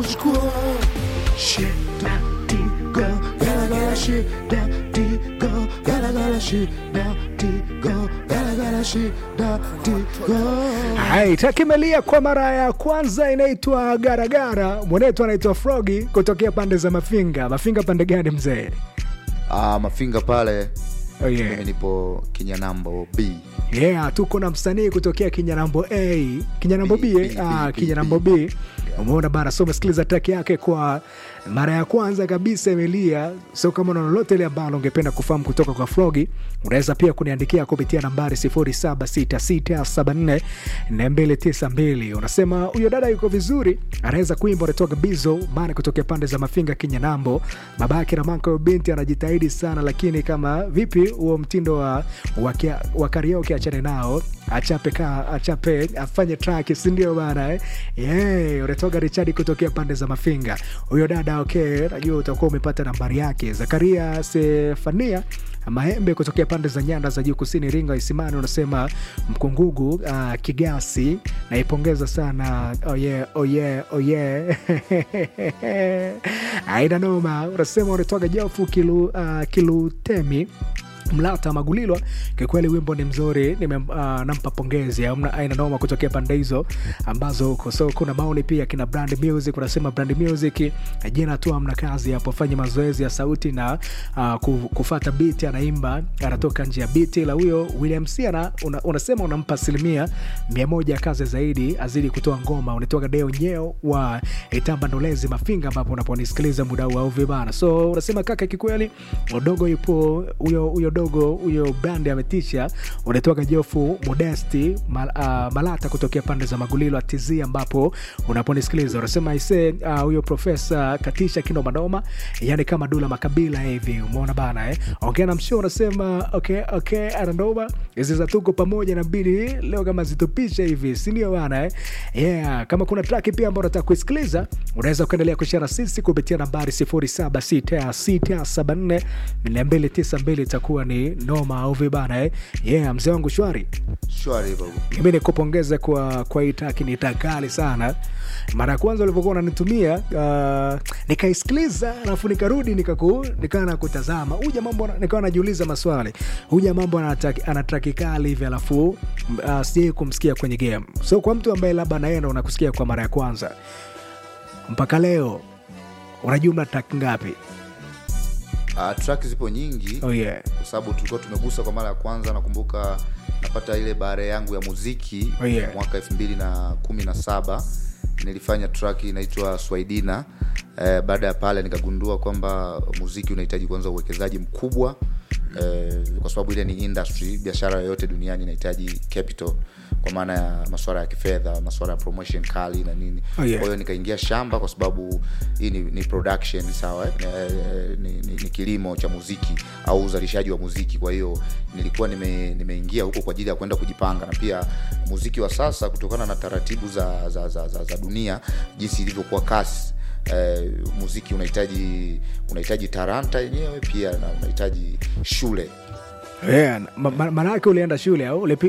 kuchukua shida tigo galagala shida tigo galagala shida tigo galagala shida tigo Hai, takimelia kwa mara ya kwanza inaitwa Garagara. Mwenetu anaitwa Frogi kutokea pande za Mafinga. Mafinga pande gani mzee? Ah, mafinga pale Oh, mimi yeah. nipo kinyanambo b Yeah, tuko na msanii kutokea Kinyanambo A, Kinyanambo B, B, eh? B, ah, B, Kinyanambo B. B. Umeona bana, so umesikiliza track yake kwa mara ya kwanza kabisa imelia. So kama una lolote ile ambalo ungependa kufahamu kutoka kwa Frogi, unaweza pia kuniandikia kupitia nambari 0766744292. Unasema huyo dada yuko vizuri, anaweza kuimba, unatoka Bizo bana, kutokea pande za Mafinga, Kinyanambo. Babake na mako binti anajitahidi sana, lakini kama vipi huo mtindo wa, wa, kia- wa karaoke achane nao achape ka achape afanye track si ndio bana eh? yeah, unatoka Richard kutokea pande za Mafinga huyo dada okay, najua utakuwa umepata nambari yake Zakaria Sefania Maembe kutokea pande za nyanda za juu kusini Ringa Isimani unasema Mkungugu uh, Kigasi naipongeza sana oh yeah, oh yeah, oh yeah. aina noma unasema unatoka Jofu kilu, uh, Kilutemi Mlata Magulilwa, kikweli wimbo ni mzuri, nime uh, nampa pongezi. Amna aina noma kutokea pande hizo ambazo huko. So kuna maoni pia kina Brand Music, unasema Brand Music jina tu amna kazi hapo, fanye mazoezi ya sauti na uh, ku- kufata beat, anaimba anatoka nje ya beat. La huyo William C ana, una, unasema unampa asilimia mia moja ya kazi zaidi, azidi kutoa ngoma. Unatoka Deo Nyeo wa Itamba Ndolezi Mafinga, ambapo unaponisikiliza muda huu au vibana. So unasema kaka, kikweli udogo yupo huyo huyo dogo huyo bandi ametisha. Unatoka Jofu Modesti mal, uh, Malata kutokea pande za Magulilo TZ, ambapo unaponisikiliza unasema ise ah, huyo uh, profesa katisha kinomanoma, yani kama Dula Makabila hivi, umeona bana eh? Ongea na msho unasema okay, okay, ananoma hizi za tuko pamoja na bili leo kama zitupisha hivi, si ndio bana eh? Yeah, kama kuna track pia ambayo unataka kuisikiliza unaweza kuendelea kushare sisi kupitia nambari 076674 292 itakuwa ni noma au vibana eh? Yeah, mzee wangu shwari shwari hivyo mimi nikupongeze kwa kwa hii taki ni takali sana mara ya kwanza ulivyokuwa unanitumia uh, nikaisikiliza alafu nikarudi nikaku nikaa na kutazama huja mambo nikawa najiuliza maswali huja mambo ana traki kali hivi alafu uh, sijai kumsikia kwenye game so kwa mtu ambaye labda naenda unakusikia kwa mara ya kwanza mpaka leo unajumla track ngapi uh, track zipo nyingi oh yeah. kwa sababu tulikuwa tumegusa kwa mara ya kwanza nakumbuka napata ile bare yangu ya muziki Oh, yeah. mwaka elfu mbili na kumi na saba nilifanya track inaitwa swaidina eh, baada ya pale nikagundua kwamba muziki unahitaji kwanza uwekezaji mkubwa eh, kwa sababu ile ni industry biashara yoyote duniani inahitaji capital kwa maana ya masuala ya kifedha masuala ya promotion kali na nini Oh, yeah. kwa hiyo nikaingia shamba kwa sababu hii ni, ni production sawa eh? Eh, ni, ni, ni kilimo cha muziki au uzalishaji wa muziki kwa hiyo nilikuwa nime, nimeingia huko kwa ajili ya kwenda kujipanga na pia muziki wa sasa kutokana na taratibu za, za, za, za, za dunia jinsi ilivyokuwa kasi eh, muziki unahitaji unahitaji taranta yenyewe pia na unahitaji shule Yeah, ma- ma- maana yake ulienda shule au ulipi-